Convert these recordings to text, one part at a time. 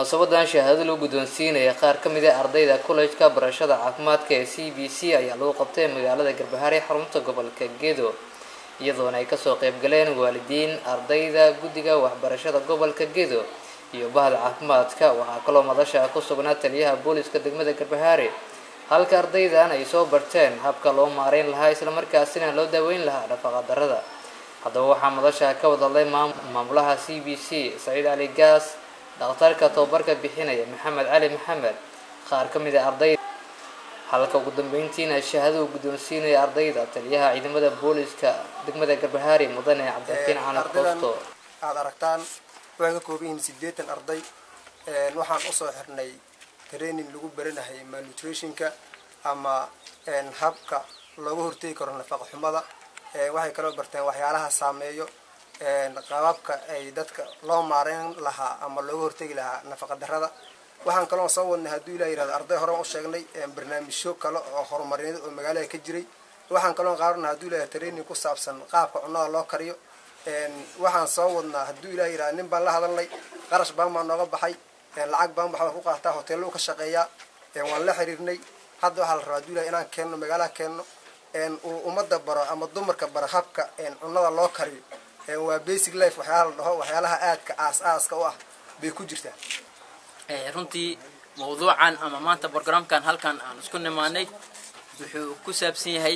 munaasabadan shahaado lagu guddoonsiinaya qaar ka mid a ardayda kollejka barashada caafimaadka ee c b c ayaa lagu qabtay magaalada garbahaare xarunta gobolka gedo iyadoona ay kasoo qeyb galeen waalidiin ardayda guddiga waxbarashada gobolka gedo iyo bahda caafimaadka waxaa kaloo madasha ku sugnaa taliyaha booliska degmada garbahaare halka ardaydan ay soo barteen habka loo maareyn lahaa islamarkaasina loo daaweyn lahaa dhafaqa darada haddaba waxaa madasha ka wadadlay maamulaha c b c saciid cali gaas dhakhtarka tababarka bixinaya maxamed cali maxamed qaar ka mid a ardayda halka ugu dambeyntiina shahaaduu guddoonsiinaya ardayda taliyaha ciidamada booliska degmada garbahaari mudane cabdiraxiin cali koosto aada aragtaan waxay ka kooban yihiin siddeetan arday waxaan usoo xirnay training lagu baranahay malnutritionka ama habka looga hortegi karo nafaqa xumada waxay kaloo barteen waxyaalaha saameeyo qaababka ay dadka loo maareyn lahaa ama looga hortegi lahaa nafaqa darada waxaan kaloo soo wadnay hadduu ilah yirahdo arday hore u sheegnay barnaamijyo kale oo horumarineed oo magaalada ka jiray waxaan kaloo qaadana hadduu ilah training ku saabsan qaabka cunnada loo kariyo waxaan soo wadnaa hadduu ilah yirahdo nin baan la hadalnay qarash baan baa nooga baxay lacag baan waxbaa ku qaataa hoteello ka shaqeeyaa waan la xiriirnay hadda waxaa la rabaa hadduu ilah inaan keenno magaalaha keenno uu ummadda baro ama dumarka baro habka cunnada loo kariyo waa basic life waxyaala la dhaho waxyaalaha aadka aas-aaska u ah bay ku jirtaa runtii mawduucan ama maanta brogramkan halkan aan isku nimaanay wuxuu ku saabsan yahay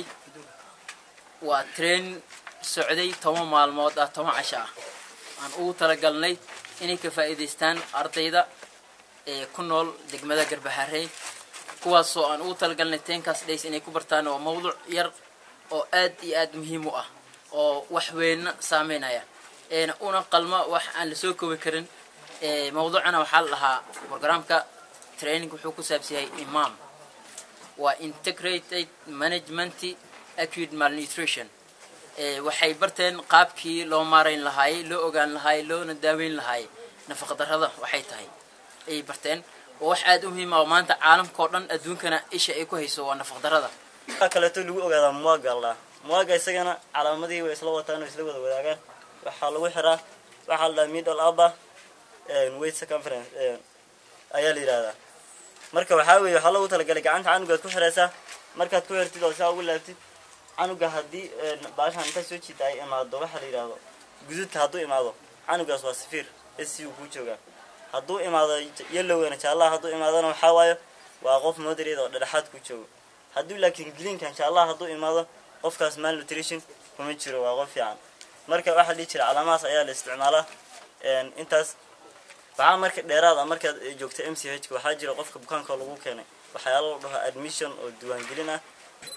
waa train socday toban maalmood ah toban casho ah aan ugu talagalnay inay ka faa'iidaystaan ardayda ee ku nool degmada garbaharey kuwaasoo aan ugu talagalnay teenkaas dhays inay ku bartaan waa mawduuc yar oo aad iyo aad muhiim u ah oo wax weynna saameynaya eena una qalma wax aan lasoo koobi karin mawduucana waxaa la dhahaa programka training wuxuu ku saabsan yahay imam waa integrated management acute malnutrition waxay barteen qaabkii loo maarayn lahaayey loo ogaan lahaayey loona daaweyn lahaayey nafaqa darrada waxay tahay ayay barteen oo wax aada u muhiim ah oo maanta caalamka oo dhan adduunkana isha ay ku hayso waa nafaqa darrada waxaa kaleeto lagu ogaadaa muwaga la muwaga isagana calaamadihii way isla wataan oo isla wada wadaagaan waxaa lagu xiraa waxaa la dhahaa middle upper weight circumference ayaa la yidhahdaa marka waxaa weeye waxaa loogu talagalay gacanta canugaad ku xiraysaa markaad ku xirtid oo saa ugu laabtid canuga haddii baashaan inta soo jiida ay imaado waxaa la yidhaahdo gududka hadduu imaado canugaas waa safiir s u kuu joogaa hadduu imaado yellowgana jaallaha hadduu imaadona waxaa waayo waa qof moderate oo dhedhexaad ku joogo hadduu laakiin greenkan jaallaha hadduu imaado qofkaas malnutrition kuma jiro waa qof fiican marka waxaa dhihi jira calaamahaas ayaa la isticmaalaa intaas waxaa marka dheeraad ah markaad joogto m c h ka waxaa jira qofka bukaanka lagu keenay waxyaalo la dhaho admission oo diiwaangelin ah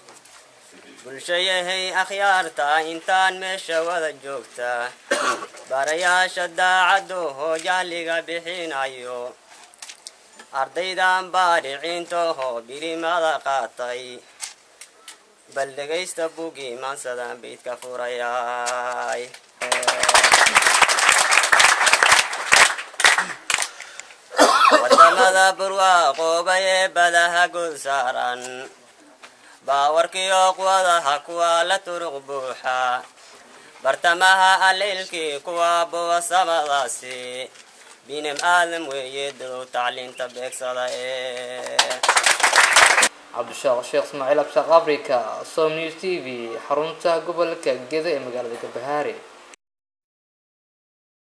bulshayahay akhyaarta intaan meesha wada joogta barayaasha daacaddu hoojaaliga bixinayo ardaydan baadhiciintahoo birimada qaatay bal dhegaysta bugii maansadan baydka furayay wadamada burwaaqoobay ee badaha gud saaran baawarkiyo quwadaha kuwa la turuq buuxa bartamaha aliilkii kuwa buwa samadaasi binem aadam weeye dadow tacliinta beegsada ee cabdishaaq sheekh ismaaciil abshaaq africa som news t v xarunta gobolka gedo ee magaalada garbahaare